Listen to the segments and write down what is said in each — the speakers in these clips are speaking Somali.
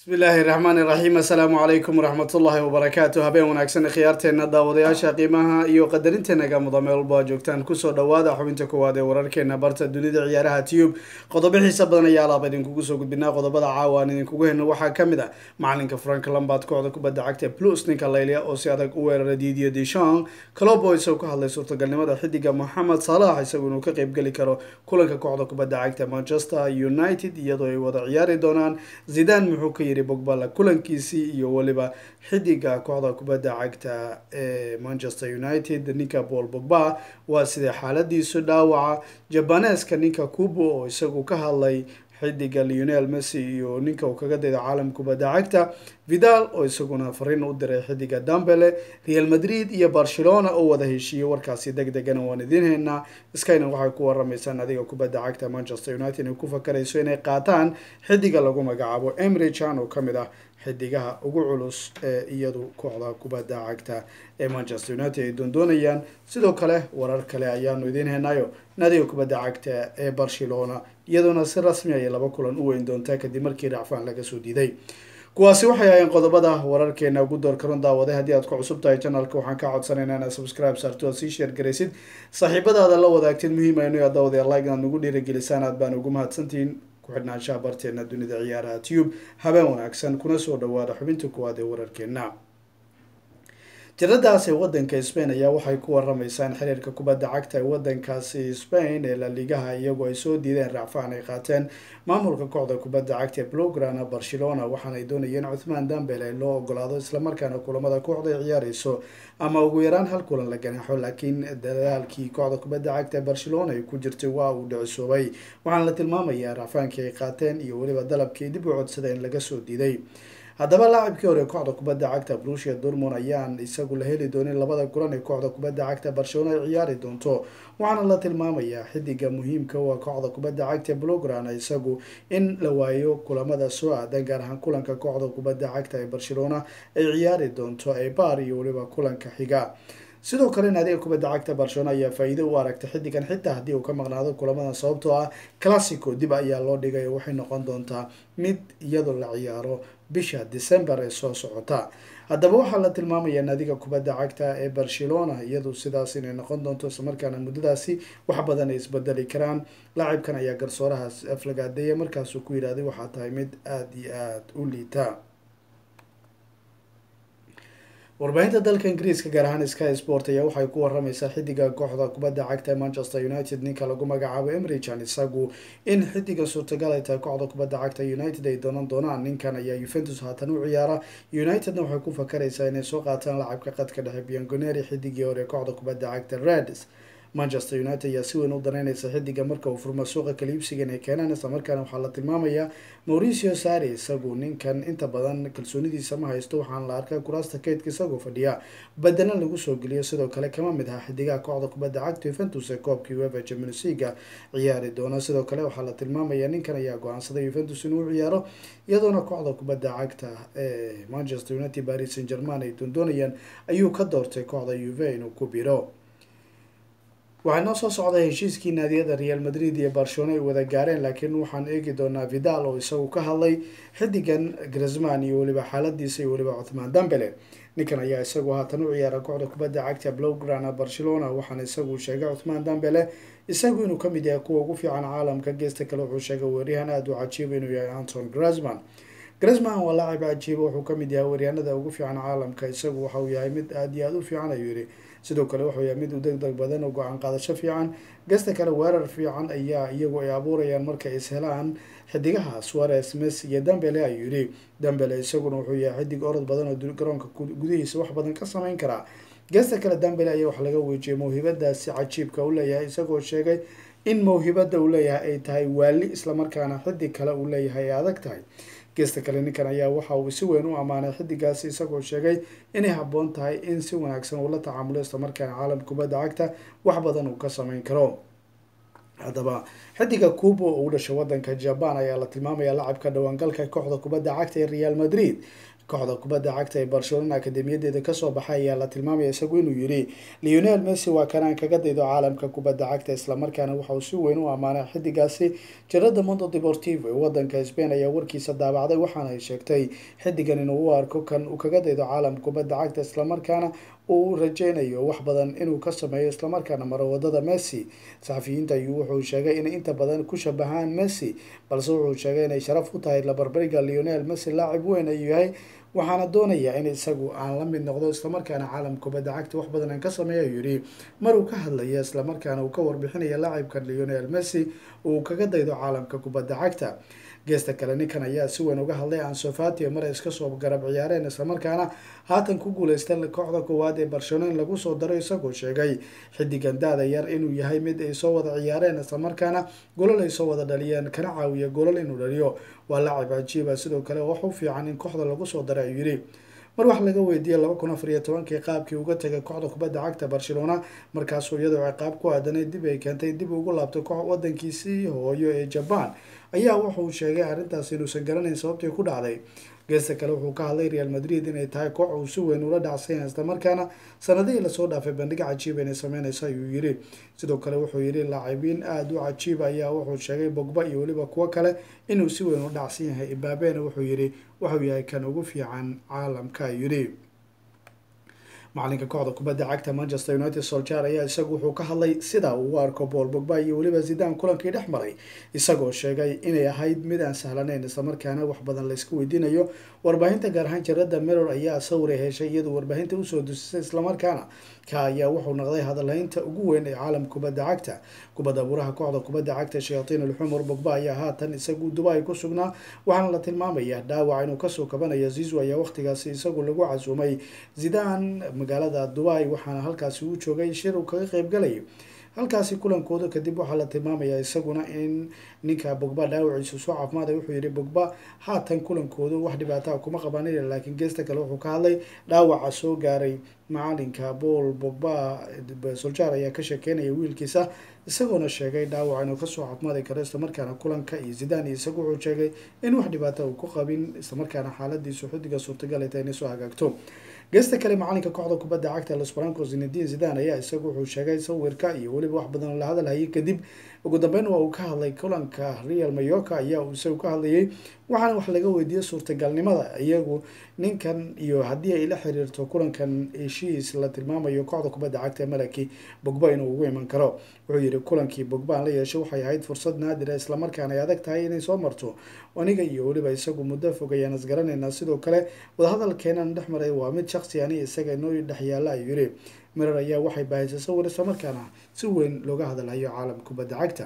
bismi illaahi raxmaan iraxiim assalaamu calaykum waraxmatullaahi wabarakaatu habeen wanaagsan khiyaarteena daawadayaasha qiimaha iyo qadarinteena muda meel walba joogtaan kusoo dhawaada xubinta koowaad ee wararkeena barta dunida ciyaaraha tube qodobo xiisa badan ayaa alaaba idinkugu soo gudbinaa qodobada caawa aan idinkugu helno waxaa kamid a macalinka frank lambard kooxda kubadda cagta plus ninka laylia oo si adag u weerara didier deshon clobo isagoo ka hadlay suurtagalnimada xidiga moxamed salax isagu inuu ka qeybgeli karo kulanka kooxda kubadda cagta manchester united iyadoo ay wada ciyaari doonaan zidan muxuu ka yiri bogbala kulankiisii iyo weliba xidiga kooxda kubadda cagta ee manchester united ninka paul bogba waa sidee xaaladiisu dhaawaca jabaneska ninka kubo oo isagu ka hadlay xidiga leonel messi iyo ninka uu kaga dayda caalam kubadda cagta vidal oo isaguna fariin u diray xidiga dambele real madrid iyo barcelona oo wada heshiiyey warkaasi deg degana waan idiin haynaa skyna waxay ku waramaysaan adiga kubadda cagta manchester united inay ku fakarayso inay qaataan xidiga lagu magacaabo emry chan oo kamid ah xidigaha ugu culus ee iyadu kooxda kubadda cagta ee manchester united ay doondoonayaan sidoo kale warar kale ayaanu idiin haynayo nadiga kubadda cagta ee barcelona iyadoona si rasmi ayay laba kulan u weyn doontaa kadib markii racfaan laga soo diiday kuwaasi waxay ahayeen qodobada wararkeena ugu door karon daawaday haddii aad ku cusub tahay janalka waxaan ka codsanaynaa inaad subscribe saarto aad sii sheer garaysid saaxiibadaada la wadaagtid muhiim aynu yaa daawada like inaad nagu dhiirigelisaan aad baan ugu mahadsantihiin ku-xidhnaanshaha barteena dunida ciyaaraha tube habeen wanaagsan kuna soo dhawaada xubinta kuwaad ee wararkeena tiradaasi wadanka spain ayaa waxay ku waramaysaa in xiriirka kubadda cagta ee wadankaasi spain ee laligaha iyagoo ay soo diideen racfaan ay qaateen maamulka kooxda kubadda cagta ee blograna barcelona waxaanay doonayeen cuthmaan dambele loo ogolaado islamarkaana kulamada kooxda ay ciyaareyso ama ugu yaraan hal kulan la ganaaxo laakiin dadaalkii kooxda kubadda cagta ee barcelona ay ku jirtay waa uu dhicisoobay waxaana la tilmaamayaa racfaankii ay qaateen iyo weliba dalabkii dib u codsadeen laga soo diiday haddaba laacibkii hore kooxda kubadda cagta brusia dormon ayaan isagu la heli doonin labada kulan ee kooxda kubadda cagta barcelona ay ciyaari doonto waxaana la tilmaamayaa xidiga muhiimka waa kooxda kubadda cagta blograna isagu in la waayo kulamada soo aadan gaar ahaan kulanka kooxda kubadda cagta ee barcelona ay ciyaari doonto ee bar iyo weliba kulanka xiga sidoo kale naadiga kubadda cagta barcelona ayaa faa-iido u aragtay xidigan xitaa haddii uu ka maqnaado kulamadan sababtoo ah classico dib ayaa loo dhigay oo waxay noqon doontaa mid iyadoo la ciyaaro bisha december ee soo socota haddaba waxaa la tilmaamayaa naadiga kubadda cagta ee barcelona iyadu sidaas inay noqon doonto islamarkaana muddadaasi wax badan ay isbedeli karaan laacibkan ayaa garsoorahaas aflagaadeeya markaasuu ku yidhahday waxaa tahay mid aada iyo aada u liita warbaahinta dalka ingiriiska gaar ahaan sky sport ayaa waxay ku waramaysaa xidiga kooxda kubadda cagta manchester united ninka lagu magacaabo emrichan isagu in xidiga suurtagal ay tahay kooxda kubadda cagta united ay doonan doonaan ninkan ayaa yuventus haatan u ciyaara unitedna waxay ku fakaraysaa inay soo qaataan lacabka qadka dhexe biangoneri xidigii hore kooxda kubadda cagta reds manchester united ayaa si weyn u danaynaysa xidiga marka uu furmo suuqa kaliibsiga inay keenaan islamarkaana waxaa la tilmaamayaa mauricio sari isagu ninkan inta badan kalsoonidiisa ma haysto waxaana la arkay kuraasta kaydka isagoo fadhiya badana lagu soo geliyo sidoo kale kama mid aha xidigaha kooxda kubadda cagta yuventus ee koobkii uefa champions leaga ciyaari doona sidoo kale waxaa la tilmaamayaa ninkan ayaa go-aansaday yuventus inuu ciyaaro iyadoona kooxda kubadda cagta ee manchester united paris saint german ay doondoonayaan ayuu ka doortay kooxda uve inuu ku biro waxay noo soo socday heshiiskii naadiyada real madrid iyo barcelona ay wada gaareen laakiin waxaan eegi doonaa vidal oo isagu ka hadlay xidigan grisman iyo weliba xaaladiisa iyo weliba cuthmaan dambele ninkan ayaa isagu haatan u ciyaara kooxda kubadda cagta blograna barcelona waxaana isagu sheegay cuthmaan dambele isagu inuu kamid yahay kuwa ugu fiican caalamka geesta kale wuxuu sheegay weeryahan aada u cajiiba inuu yahay anton grisman grisman waa laacib cajiiba wuxuu kamid yahay weeryaanada ugu fiican caalamka isagu waxa uu yahay mid aada iyo aada u fiican ayuu yihi sidoo kale wuxuu yahay mid u deg deg badan oo go-aan qaadasho fiican gasta kale weerar fiican ayaa iyagu ay abuurayaan markay is helaan xidigaha suares mes iyo dambele ayuu yihi dambele isaguna wuxuu yahay xidig orod badan oo garoonka gudihiisa wax badan ka sameyn karaa gasta kale dambele ayaa wax laga weejiyay mawhibadaasi cajiibka u leeyahay isagoo sheegay in mawhibada uu leeyahay ay tahay waali islamarkaana xidig kale uu leeyahay ay adag tahay geesta kale ninkan ayaa waxa uu si weyn u ammaanay xidigaasi isagoo sheegay inay habboon tahay in si wanaagsan uu la tacaamulo islamarkaana caalam kubadda cagta wax badan uu ka sameyn karo haddaba xidiga cuba oo u dhashay wadanka jaban ayaa la tilmaamaya lacabka dhawaangalka kooxda kubadda cagta ee real madrid kooxda kubadda cagta ee barcelona akademiyadeeda kasoo baxay ayaa la tilmaamaya isagu inuu yidhi leonel messi waa kanaan kaga daydo caalamka kubadda cagta islamarkaana waxa uu si weyn u ammaanay xidigaasi jirada mondo deportivo ee wadanka spain ayaa warkiisa daabacday waxaana ay sheegtay xidigan inuu u arko kan uu kaga daydo caalamka kubadda cagta islamarkaana uu rajeynayo wax badan inuu ka sameeyo islamarkaana maro wadada messi saxafiyiinta ayuu wuxuu sheegay inay inta badan ku shabahaan messi balse wuxuu sheegay inay sharaf u tahay labarbariga leonel messi laacib weyn ayuu yahay waxaana doonayaa in isagu aan la mid noqdo islamarkaana caalam kubadda cagta wax badan aan ka sameeya ayuu yidhi maruu ka hadlaya islamarkaana uu ka warbixinaya laacibka leonel messi uu kaga daydo caalamka kubadda cagta geesta kale ninkan ayaa si weyn uga hadlay ansofati mar ay iska soo garab ciyaareen islamarkaana haatan ku guuleysta kooxda koowaad ee barcelona in lagu soo daro isagoo sheegay xidigan da-da yar inuu yahay mid ay soo wada ciyaareen islamarkaana golol ay soo wada dhaliyeen kana caawiya golol inuu dhaliyo waa lacib cajiiba sidoo kale wax u fiican in kooxda lagu soo daray ayuu yidhi mar wax laga weydiiyey laba kun afar iyo tobankii qaabkii uga tagay kooxda kubadda cagta barcelona markaasuu iyadoo ciqaab ku aadanay dib ay keentay dib ugu laabtay koox wadankiisii hooyo ee jaban ayaa wuxuu sheegay arrintaas inuusan garanayn sababtii ku dhacday geesta kale wuxuu ka hadlay real madrid inay tahay koox uu si weyn ula dhacsayn islamarkaana sanadihii lasoo dhaafay bandhig cajiib inay sameyneyso ayuu yidhi sidoo kale wuxuu yidhi laacibiin aada u cajiib ayaa wuxuu sheegay bogba iyo weliba kuwo kale inuu si weyn u dhacsan yahay ibaabena wuxuu yidhi wuxuu yahay kan ugu fiican caalamka yidhi macalinka kooxda kubadda cagta manchester united soljar ayaa isagu wuxuu ka hadlay sida uu u arko bool bogba iyo weliba zidaan kulankii dhex maray isagoo sheegay inay ahayd mid aan sahlanayn islamarkaana wax badan layska weydiinayo warbaahinta gaar ahaan jarada mirror ayaa sawira heshay iyadoo warbaahinta usoo dusisay islamarkaana ka ayaa wuxuu noqday hadalhaynta ugu weyn ee caalam kubadda cagta kubadda buraha kooxda kubadda cagta shayatiin alxumar bogba ayaa haatan isagu dubai ku sugnaa waxaana la tilmaamaya dhaawac inuu kasoo kabanayo zizu ayaa waqtigaasi isagu lagu casuumay zidaan magaalada dubai waxaana halkaasi uu joogay shir uu kaga qeybgalayay halkaasi kulankooda kadib waxaa la tilmaamayaa isaguna in ninka bogba dhaawaciisu soo caafimaada wuxuu yihi bogba haatan kulankoodu wax dhibaataa kuma qabanaya laakiin geesta kale wuxuu ka hadlay dhaawaca soo gaaray macalinka bool bogba soljar ayaa ka sheekeynaya wiilkiisa isagoona sheegay dhaawac inuu kasoo caafimaadi karo islamarkaana kulanka iyo zidaan iyo isagu wuxuu sheegay in wax dhibaata uu ku qabin islamarkaana xaaladiisu xidiga suurtagal ay tahay inay soo hagaagto geesta kale macalinka kooxda kubadda cagta los brancos zinedin zidan ayaa isagu wuxuu sheegay sawirka iyo weliba wax badan la hadalhayay kadib ugu dambeyn waa uu ka hadlay kulanka real mayorka ayaa uu isagu ka hadlayay waxaana wax laga weydiiyey suurtagalnimada iyagu ninkan iyo haddii ay la xiriirto kulankan heshiis la tilmaamayo kooxda kubadda cagta malaki bogba inuu ugu iman karo wuxuu yihi kulankii bogba aan la yeeshay waxay ahayd fursad naadira islamarkaana ay adag tahay inay soo marto aniga iyo weliba isagu muddo fog ayaan isgaranaynaa sidoo kale wadahadalkeenan dhex maray waa mid shaksi ani isaga inoo dhex yaalla ayuu yihi mirar ayaa waxay bahaysay sawir islamarkaana si weyn looga hadalhayo caalam kubadda cagta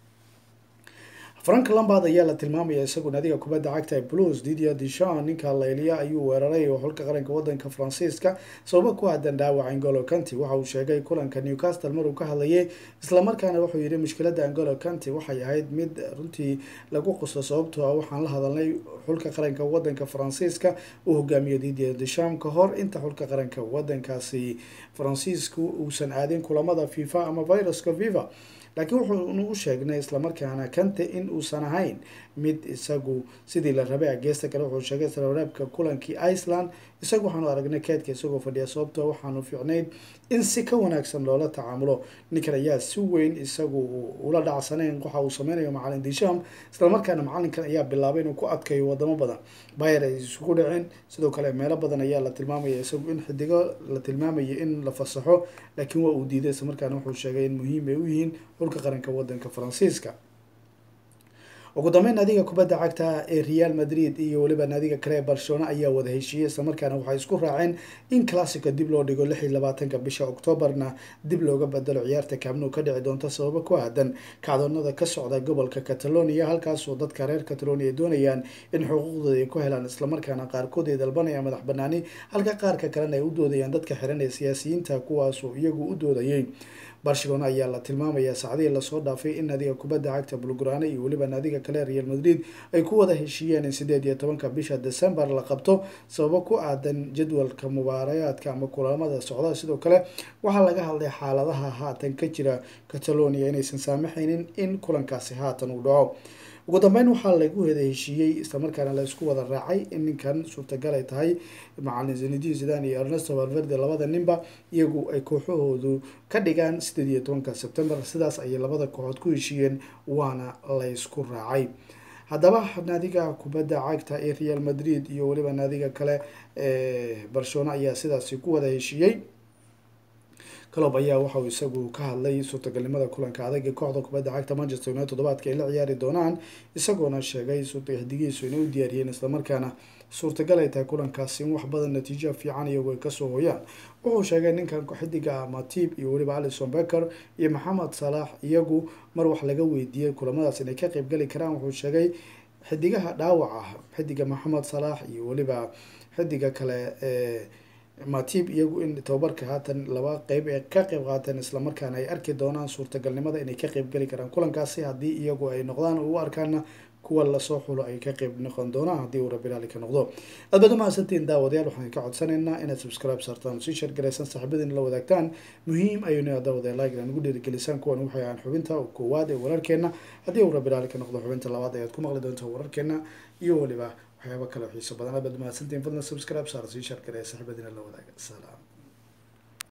frank lambard ayaa la tilmaamaya isagu naadiga kubadda cagta blues didia dishan ninka layliya ayuu weeraray oo xulka qaranka wadanka faransiiska sababo ku aadan dhaawaca angolo canty waxa uu sheegay kulanka newcastle maruu ka hadlayay islamarkaana wuxuu yihi mushkilada angolo canty waxay ahayd mid runtii lagu qusto sababtoo ah waxaan la hadalnay xulka qaranka wadanka faransiiska uu hogaamiyo didia disham ka hor inta xulka qaranka wadankaasi faransiisku uusan aadin kulamada fifa ama viruska viva laakiin wuxuunu u sheegnay islamarkaana kante in uusan ahayn mid isagu sidii la rabay geesta kale wuxuu sheegay islareebka kulankii iceland isagu waxaanu aragnay keedka isagoo fadhiya sababtoo waxaanu fiicnayd in si ka wanaagsan loola tacaamulo ninkan ayaa si weyn isagu ula dhacsanayn waxa uu sameynayo macalin disham islamarkaana macalinkan ayaa bilaabay inuu ku adkayo wadamo badan bayer ay isugu dhaceen sidoo kale meelo badan ayaa la tilmaamaya isagu in xidigo la tilmaamaya in la fasaxo laakiin waa uu diiday islamarkaana wuxuu sheegay in muhiim ay u yihiin xulka qaranka wadanka faransiiska ugu dambeyn naadiga kubadda cagta ee real madrid iyo weliba naadiga kale ee barcelona ayaa wada heshiiyey islamarkaana waxay isku raaceen in classica dib loo dhigo lix iyo labaatanka bisha octoobarna dib looga bedelo ciyaarta kaabnou ka dhici doonta sababo ku aadan kacdoonada ka socda gobolka catalonia halkaasoo dadka reer catalonia ay doonayaan in xuquuqdooda ay ku helaan islamarkaana qaarkood ay dalbanayaan madax banaani halka qaarka kalena ay u doodayaan dadka xiran ee siyaasiyiinta kuwaasoo iyagu u doodayay barcelona ayaa la tilmaamayaa saacadihii lasoo dhaafay in naadiga kubadda cagta bulgurane iyo weliba naadiga kale real madrid ay ku wada heshiiyeen in sideed iyo tobanka bisha december la qabto sababo ku aadan jadwalka mubaarayaadka ama kulamada socda sidoo kale waxaa laga hadlay xaaladaha haatan ka jira catalonia inaysan saamaxaynin in kulankaasi haatan uu dhaco ugu dambeyn waxaa lagu wada heshiiyey islamarkaana la isku wada raacay in ninkan suurtagal ay tahay macalin zinedin zidan iyo ernesto valverde labada ninba iyagu ay kooxahoodu ka dhigaan sideed iyo tobanka sebtembar sidaas ayay labada kooxood ku heshiiyeen waana la ysku raacay haddaba naadiga kubadda cagta ee real madrid iyo weliba naadiga kale ee barcelona ayaa sidaasi ku wada heshiiyey clob ayaa waxauu isagu ka hadlay suurtagalnimada kulanka adag ee kooxda kubadda cagta manchester united todobaadka ay la ciyaari doonaan isagoona sheegay hadigiisu inay u diyaariyeen islamarkaana suurtagal ay tahay kulankaasi in wax badan natiijo fiican iyagu ay kasoo hooyaan wuxuu sheegay ninkan xidiga matib iyo weliba alison becker iyo maxamed salaax iyagu mar wax laga weydiiyey kulamadaas inay ka qeybgali karaan wuxuu sheegay xidigaha dhaawac ah xidiga maxamed salaax iyo weliba xidiga kale ee matib iyagu in tababarka haatan laba qeyb ee ka qeyb qaateen islamarkaana ay arki doonaan suurtagalnimada inay ka qeybgeli karaan kulankaasi haddii iyagu ay noqdaan u arkaana kuwa lasoo xulo ay ka qeyb noqon doonaan haddii uu rabilaali ka noqdo aad baad umahadsantiin daawadayaal waxaan ka codsanaynaa inaad subscribe saartaan sii sheergaraysaan saaxiibadiina la wadaagtaan muhiim ayuuna daawadayaal like inaad nagu dhiirigelisaan kuwan waxay ahaan xubinta koowaad ee wararkeena haddii uu rabilaali ka noqdo xubinta labaad ayaad ku maqli doontaa wararkeena iyo weliba waxyaaba kale xiiso badan aad baad umahadsantiin fadlan subscribe saar sii sheergaraya saaxiibadiina la wadaaga salaam